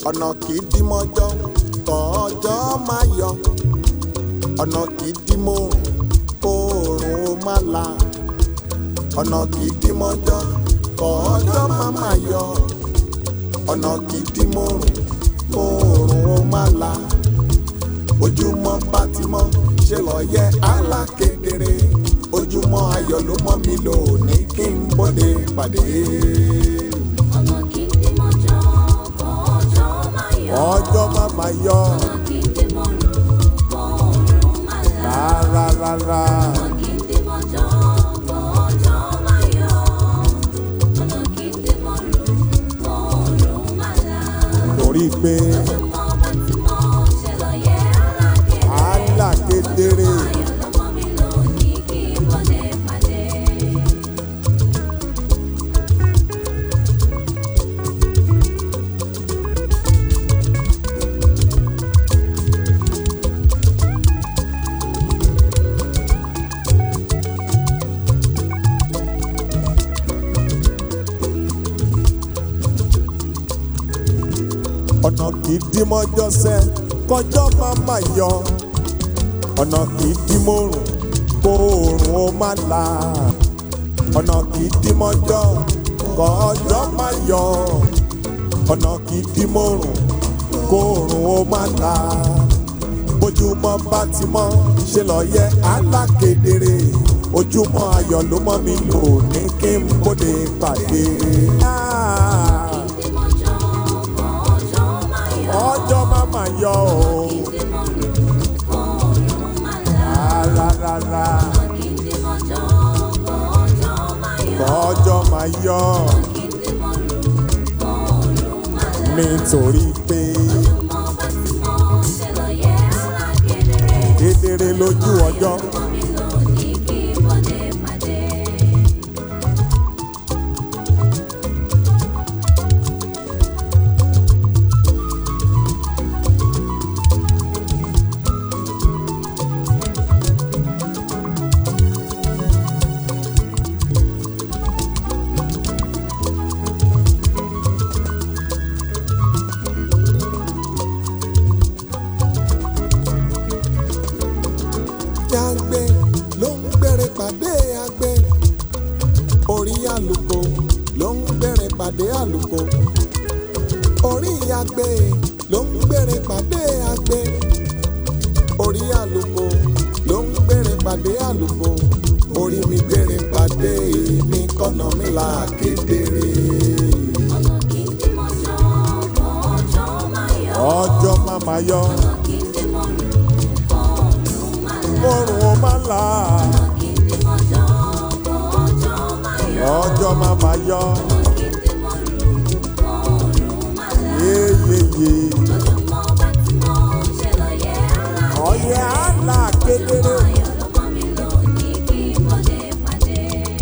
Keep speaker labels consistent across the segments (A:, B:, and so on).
A: ọ̀nà kì í dí mọ́jọ́ kọ́jọ́ máa yọ ọ̀nà kì í dí mọ́rùn kóòrùn ó má la ọ̀nà kì í dí mọ́jọ́ kọ́jọ́ máa máa yọ ọ̀nà kì í dí mọ́rùn kóòrùn ó má la ojúmọ́ bá ti mọ́ ṣe lọ yẹ alákedere ojúmọ́ ayọ̀ ló mọ́ mi lò ní kí n bọ́dé pàdé.
B: ọ̀nà kì í dí mọ́jọ́ kọ́jọ́ máa yọ.
A: ọjọ́ má máa yọ
B: ọ̀nà kì í dí mọ́rùn kóòrùn má là.
A: rárá rárá
B: ọ̀nà kì í dí mọ́jọ́ kọ́jọ́ máa yọ. ọ̀nà kì í dí mọ́rùn kóòrùn má là.
A: torí pé
B: ojúmọ́ bá ti mọ́ ṣe lọ yẹ alákedere.
A: alákedere
B: ayọ̀ ló mọ́ mi lò ní kí n bọ́dé pàdé.
A: ọ̀nà kì í dí mọ́jọ́ sẹ́ kọjọ́ má máa yọ ọ̀nà kì í dí mọ́rùn kóòrùn ó má la ọ̀nà kì í dí mọ́jọ́ kọjọ́ má yọ ọ̀nà kì í dí mọ́rùn kóòrùn ó má la bójúmọ́ bá ti mọ́ ṣe lọ yẹ alákedere ojúmọ́ ayọ̀ ló mọ́ mi lò ní kí n bóde pàdé. Ah,
B: Kì í dí mọ́jọ́ kọ́jọ́ máa yọ.
A: ọjọ́ má máa yọ o.
B: Kì í dí mọ́rùn kóòrùn má là.
A: rárá
B: Kì í dí mọ́jọ́ kọ́jọ́ máa yọ.
A: ọjọ́ máa yọ
B: Kì í dí mọ́rùn kóòrùn má là.
A: nítorí pé
B: Ojúmọ́ bá ti mọ́ ṣe lọ yẹ alákedere.
A: kedere lójú ọjọ́
B: Mọ́ mi lò ní kí n bọ́dé pàdé.
A: yàgbé ló ń gbèrè pàdé àgbẹ̀ orí àlùkò ló ń gbèrè pàdé àlùkò orí àgbẹ̀ ló ń gbèrè pàdé àgbẹ̀ orí àlùkò ló ń gbèrè pàdé àlùkò orí mi gbèrè pàdé mi kọ́nà mi là kedere.
B: Ọ̀nà kì í dí mọ́jọ́ kọ́jọ́ máa yọ.
A: ọjọ́ má máa yọ
B: Ọ̀nà kì í dí mọ́rùn kóòrùn má là.
A: oòrùn ó má là
B: Ọ̀nà kì í dí mọ́jọ́ kọ́jọ́ máa yọ.
A: ọjọ́ má máa yọ
B: Ọ̀nà kì í dí mọ́rùn kóòrùn má là.
A: yéyéyé
B: Ojúmọ́ bá ti mọ́ ṣe lọ yẹ alákedere.
A: ọyẹ àlà kedere.
B: Ayọ̀ ló mọ́ mi lò ní kí n bọ́dé pàdé.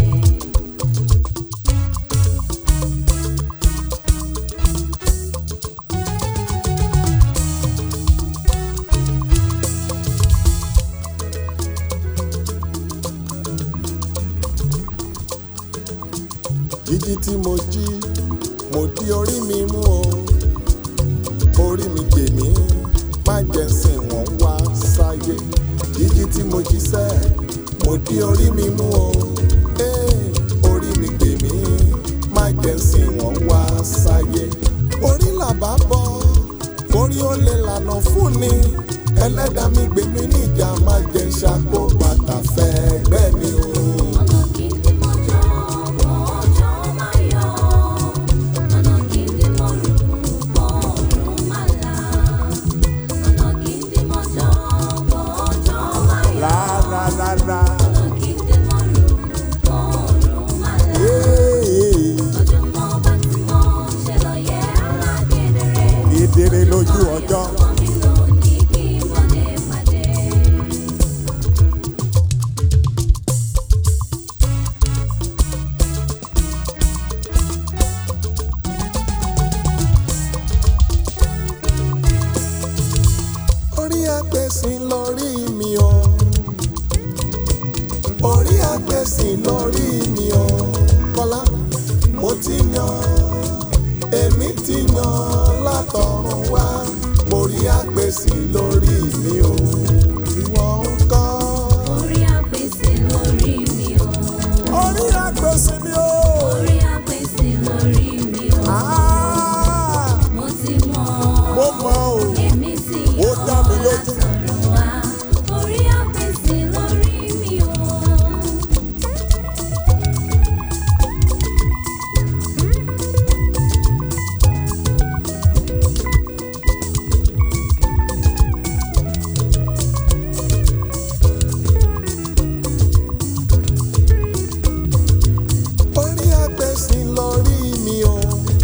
A: jíjí tí mo jí mo di orí mi mú o orí mi gbè mí má jẹ́ sìn wọ́n wá sáyé jíjí tí mo jí sẹ́ mo di orí mi mú o ee orí mi gbè mí má jẹ́ sìn wọ́n wá sáyé orí làbá bọ́ orí ó lè lànà fún ni ẹlẹ́dàá mi gbè mí níjà má jẹ́ ṣàkó bàtà fẹ́ gbẹ́ mi o.
B: Ọ̀nà kì í dí mọ́jọ́ kọ́jọ́ máa yọ. Ọ̀nà kì í dí mọ́rùn kóòrùn má là. Ọ̀nà kì í dí mọ́jọ́ kọ́jọ́ máa yọ.
A: rárá rárá.
B: Ọ̀nà kì í dí mọ́rùn kóòrùn má là.
A: Ee,
B: Ojúmọ́ bá ti mọ́ ṣe lọ yẹ alákedere.
A: kedere lójú ọjọ́.
B: Mọ́ mi lò ní kí n bọ́dé pàdé.
A: orí àgbẹ̀sìn lórí mi o orí àgbẹ̀sìn lórí mi o kọ́lá mo ti yan èmi ti yan látọ̀run wá borí àgbèsì lórí mi o ìwọ ń kọ́.
B: Orí àpèsè lórí mi o.
A: orí àgbèsì mi o.
B: Orí àpèsè lórí mi o.
A: Ah,
B: Mo ti mọ̀.
A: mo mọ̀ o.
B: Èmi ti
A: Ó
B: yàn
A: dá mi lójú.
B: látọ̀run wá. Orí àpèsè lórí mi o.
A: orí àgbèsì lórí mi o.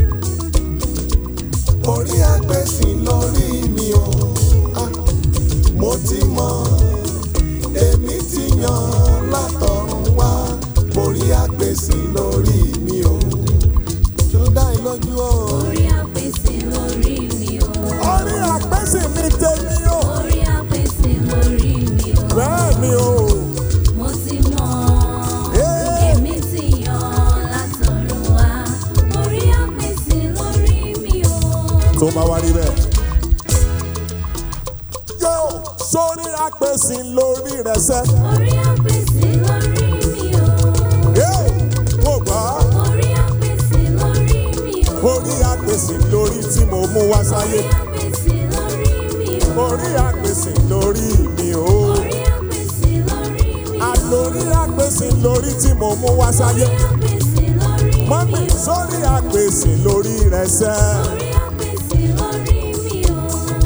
A: orí àgbèsì lórí mi o. Ah, mo ti mọ̀ èmi ti yan látọ̀run wá borí àgbèsì lórí mi o. tó dá ẹ lójú o.
B: Orí àpèsè lórí mi o.
A: orí àgbèsì mi tèmi o.
B: Orí àpèsè lórí mi o.
A: bẹ́ẹ̀ ni o.
B: Mo ti mọ̀.
A: Ee.
B: Èmi ti yàn látọ̀run wá. Orí àpèsè lórí mi o.
A: tó bá wá rí bẹ́ẹ̀. yóò sórí àgbèsì lórí rẹ̀ sẹ́.
B: Orí àpèsè lórí mi o.
A: yóò mo gbà á.
B: Orí àpèsè lórí mi o.
A: orí àgbèsì lórí tí mo mú wá sáyé.
B: Orí àpèsè lórí mi o.
A: orí àgbèsì lórí mi o.
B: Orí àpèsè lórí mi o.
A: àlórí àgbèsì lórí tí mo mú wá sáyé.
B: Orí àpèsè lórí mi
A: mọ́mí
B: o.
A: sórí àgbèsì lórí rẹ̀ sẹ́.
B: Orí àpèsè lórí mi o.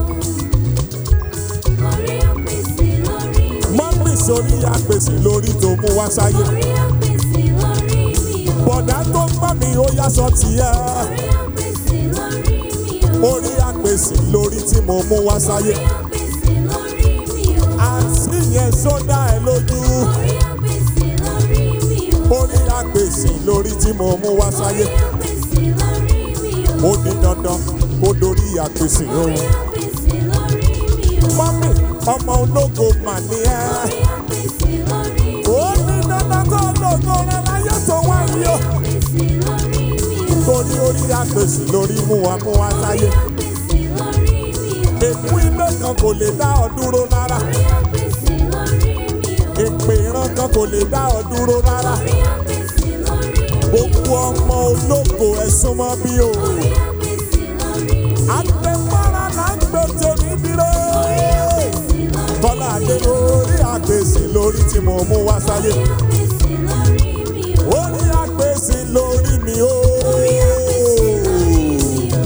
B: Orí àpèsè lórí mi o.
A: mọ́mí sórí àgbèsì lórí tó mú wá sáyé.
B: Orí àpèsè lórí mi o.
A: bọ̀dá tó ń bá mi ó yá sọ tiẹ̀.
B: Orí àpèsè lórí mi o.
A: orí àgbèsì lórí tí mo mú wá sáyé.
B: Orí àpèsè lórí mi o.
A: àǹtí yẹn sódà ẹ lójú.
B: Orí àpèsè lórí mi o.
A: orí àgbèsì lórí tí mo mú wá sáyé.
B: Orí àpèsè lórí mi o.
A: ó ní dandan kó dorí àgbèsì
B: Orí
A: òun.
B: àpèsè lórí mi o.
A: mọ́mí ọmọ ológo mà ní ẹ́.
B: Orí àpèsè lórí mi o.
A: ó ní dandan kó lògo rẹ láyé tó wá yìí o.
B: Àpèsè lórí mi o.
A: torí orí àgbèsì lórí mú wa mú wa sáyé.
B: Àpèsè lórí mi o.
A: èkú ilé kan kò lè dá ọ dúró rárá.
B: Orí àpèsè lórí mi o.
A: èpè ìran kan kò lè dá ọ dúró rárá.
B: Orí àpèsè lórí mi o.
A: gbogbo ọmọ ológo ẹ súnmọ́ bí o.
B: Orí àpèsè lórí mi o.
A: àtẹ̀mọ́ra là ń gbé tèmi dìre.
B: Àpèsè lórí
A: Bọ́lá Adé orí àgbèsì lórí tí mo mú wá sáyé.
B: àpèsè lórí mi o.
A: Orí àgbèsì lórí mi o.
B: Orí àpèsè lórí mi o.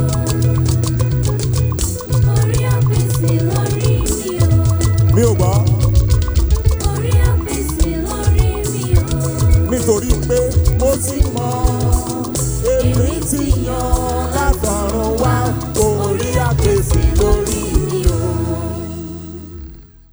B: Orí àpèsè lórí mi o.
A: Mi ò gbọ́
B: Orí àpèsè lórí mi o.
A: nítorí pé mo ti